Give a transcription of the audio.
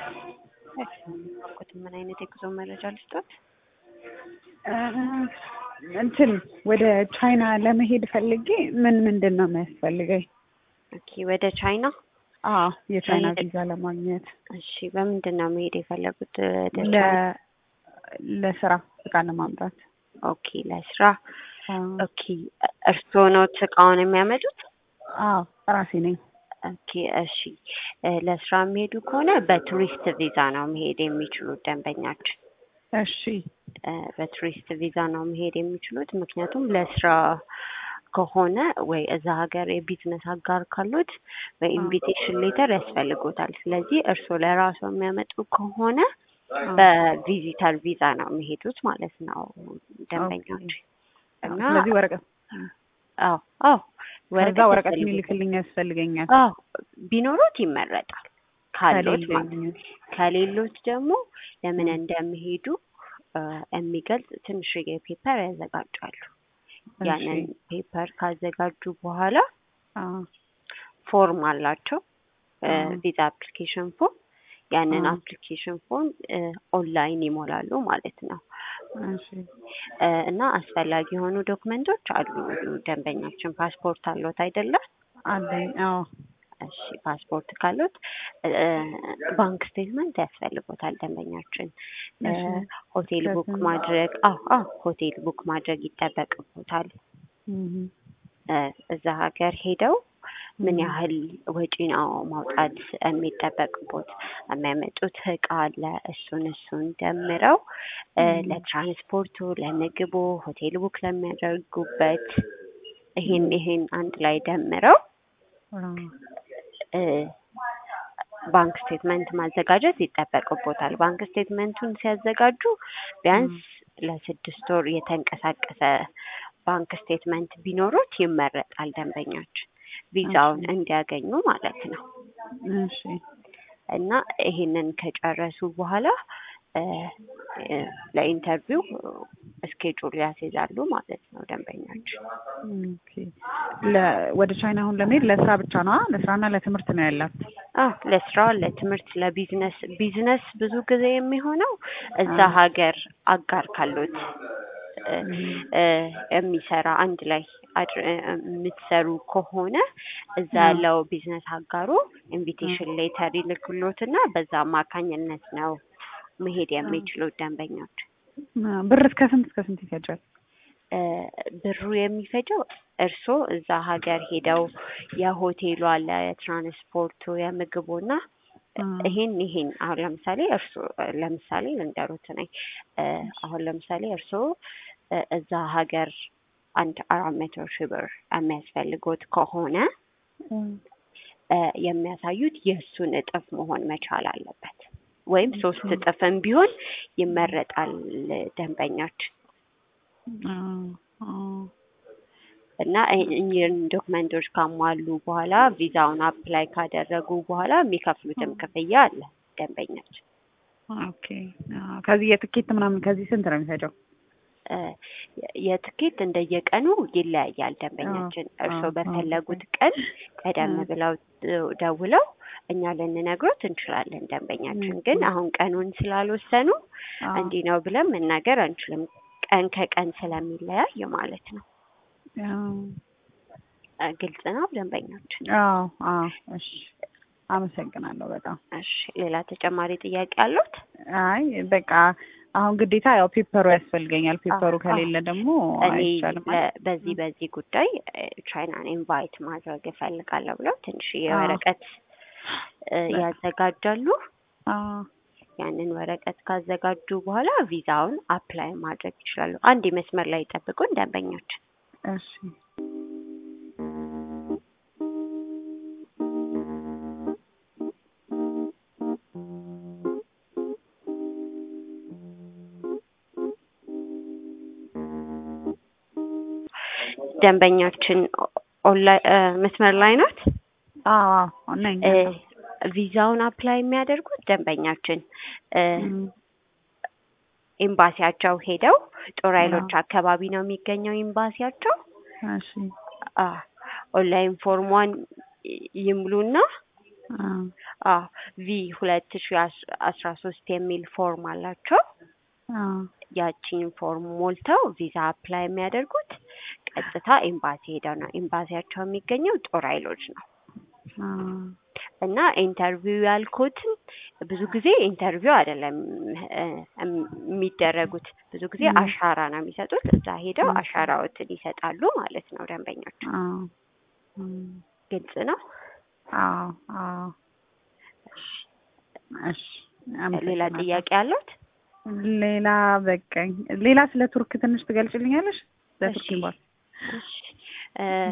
እሺ ምን አይነት የጉዞ መረጃ ልስጦት? እንትን ወደ ቻይና ለመሄድ ፈልጌ ምን ምንድን ነው የሚያስፈልገኝ? ኦኬ ወደ ቻይና አዎ የቻይና ለመሄድ- ቪዛ ለማግኘት እሺ በምንድን ነው መሄድ የፈለጉት ወደ ቻይና? ለ- ለስራ እቃ ለማምጣት ኦኬ ለስራ አዎ ኦኬ እርስዎ ነው እቃውን የሚያመጡት? አዎ ራሴ ነኝ። ኦኬ እሺ እ ለስራ የሚሄዱ ከሆነ በቱሪስት ቪዛ ነው መሄድ የሚችሉት ደንበኛችን እሺ እ በቱሪስት ቪዛ ነው መሄድ የሚችሉት። ምክንያቱም ለስራ ከሆነ ወይ እዛ ሀገር የቢዝነስ አጋር ካሉት በኢንቪቴሽን ሌተር ያስፈልጎታል። ስለዚህ እርስዎ ለራሱ የሚያመጡ ከሆነ በቪዚተር ቪዛ ነው የሚሄዱት ማለት ነው ደንበኞች እና ስለዚህ ወረቀት አዎ አዎ ከዛ ወረቀት ያስፈልጎታል። የሚልክልኝ ያስፈልገኛል። አዎ ቢኖሩት ይመረጣል። ካሎት ማለት ከሌለኝ ከሌሎት ደግሞ ለምን እንደሚሄዱ እ የሚገልጽ ትንሽዬ ፔፐር ያዘጋጃሉ። ያንን እሺ ፔፐር ካዘጋጁ በኋላ አዎ ፎርም አላቸው አዎ። ቪዛ አፕሊኬሽን ፎርም ያንን አዎ። አፕሊኬሽን ፎርም ኦንላይን ይሞላሉ ማለት ነው እሺ እ እና አስፈላጊ የሆኑ ዶክመንቶች አሉ። ደንበኛችን ፓስፖርት አለዎት አይደለም? አለኝ። አዎ እሺ ፓስፖርት ካሉት እ ባንክ ስቴትመንት ያስፈልጎታል ደንበኛችን እ እሺ ሆቴል ቡክ ከስንት- ማድረግ አዎ አዎ ሆቴል ቡክ ማድረግ ይጠበቅቦታል እህ እ እዛ ሀገር ሄደው ምን እህ ያህል ወጪ ነው ማውጣት የሚጠበቅቦት የሚያመጡት እቃ አለ እሱን እሱን ደምረው እ እህ ለትራንስፖርቱ ለምግቡ ሆቴል ቡክ ለሚያደርጉበት ይሄን ይሄን አንድ ላይ ደምረው አዎ እ ባንክ ስቴትመንት ማዘጋጀት ይጠበቅቦታል። ባንክ ስቴትመንቱን ሲያዘጋጁ ቢያንስ ለስድስት ወር የተንቀሳቀሰ ባንክ ስቴትመንት ቢኖሩት ይመረጣል ደንበኛችን ቪዛውን እሺ እንዲያገኙ ማለት ነው። እሺ እና ይሄንን ከጨረሱ በኋላ እ እ ለኢንተርቪው እስኬጁል ያስይዛሉ ማለት ነው ደንበኛችን። ኦኬ ለ ወደ ቻይና አሁን ለመሄድ ለስራ ብቻ ነው? ለስራና ለትምህርት ነው ያላት? አዎ ለስራ፣ ለትምህርት፣ ለቢዝነስ ቢዝነስ ብዙ ጊዜ የሚሆነው እዛ አዎ ሀገር አጋር ካሉት እ እህ እ የሚሰራ አንድ ላይ አድር- እ የምትሰሩ ከሆነ እዛ አዎ ያለው ቢዝነስ አጋሩ አዎ ኢንቪቴሽን ሌተር ይልክሎትና በዛ አማካኝነት ነው መሄድ አዎ የሚችሉት ደንበኞች። ብር እስከ ስንት እስከ ስንት ይፈጃል? እ ብሩ የሚፈጀው እርስዎ እዛ ሀገር ሄደው የሆቴሉ አለ፣ የትራንስፖርቱ፣ የምግቡና አዎ ይሄን ይሄን አሁን ለምሳሌ እርስዎ ለምሳሌ ልንገሩት ነኝ እ አሁን ለምሳሌ እርስዎ እ እዛ ሀገር አንድ አራት መቶ ሺህ ብር የሚያስፈልጎት ከሆነ እህ እ የሚያሳዩት የእሱን እጥፍ መሆን መቻል አለበት። ወይም ሶስት ኦኬ እጥፍም ቢሆን ይመረጣል ደንበኛችን አዎ አዎ እና እ- እኚህን ዶክመንቶች ካሟሉ በኋላ ቪዛውን አፕላይ ካደረጉ በኋላ የሚከፍሉትም ክፍያ አለ ደንበኛችን። ኦኬ አዎ ከዚህ የትኬት ምናምን ከዚህ ስንት ነው የሚፈጀው? እ የትኬት እንደየቀኑ ይለያያል አዎ ደንበኛችን። አዎ እርስዎ አዎ በፈለጉት ቀን ቀደም አዎ ብለው እ ደውለው እኛ ልንነግሮት እንችላለን። ደንበኛችን ግን እህ አሁን ቀኑን ስላልወሰኑ አዎ እንዲህ ነው ብለን መናገር አንችልም። ቀን ከቀን ስለሚለያይ ማለት ነው። አዎ እ ግልጽ ነው ደንበኛችን? አዎ አዎ እሺ አመሰግናለሁ በጣም። እሺ ሌላ ተጨማሪ ጥያቄ አለዎት? አይ በቃ አሁን ግዴታ ያው ፔፐሩ ያስፈልገኛል። አዎ ፔፐሩ አዎ ከሌለ ደግሞ እኔ አይቻልም ለ- አይደል? በዚህ በዚህ ጉዳይ እ ቻይናን ኢንቫይት ማድረግ እፈልጋለሁ ብለው ትንሽዬ አዎ ወረቀት እ በቃ ያዘጋጃሉ። አዎ ያንን ወረቀት ካዘጋጁ በኋላ ቪዛውን አፕላይ ማድረግ ይችላሉ። አንድ መስመር ላይ ይጠብቁን ደንበኛችን። እሺ ደንበኛችን ኦንላይን እ መስመር ላይ ናት። አዎ አዎ ነኝ እ አለሁ። ቪዛውን አፕላይ የሚያደርጉት ደንበኛችን እ እም ኤምባሲያቸው ሄደው ጦር አዎ ኃይሎች አካባቢ ነው የሚገኘው ኤምባሲያቸው። እሺ አ ኦንላይን ፎርሟን ይ- ይሙሉና አዎ አዎ ቪ ሁለት ሺ አስራ ሶስት የሚል ፎርም አላቸው። አዎ ያቺን ፎርም ሞልተው ቪዛ አፕላይ የሚያደርጉት ቀጥታ ኤምባሲ ሄደው ነው። ኤምባሲያቸው የሚገኘው ጦር ኃይሎች ነው። አዎ እና ኢንተርቪው ያልኩትን ብዙ ጊዜ ኢንተርቪው አይደለም እ የሚደረጉት ብዙ ጊዜ ም። አሻራ ነው የሚሰጡት። እዛ ሄደው ም። አሻራዎትን ይሰጣሉ ማለት ነው ደንበኞች። አዎ እም፣ ግልጽ ነው። አዎ አዎ እሺ ሌላ አመሰግናለሁ። ጥያቄ አለት? ሌላ በቃኝ። ሌላ ስለ ቱርክ ትንሽ ትገልጭልኛለሽ? እሺ ለቱርክ ኤምባሲ እሺ እ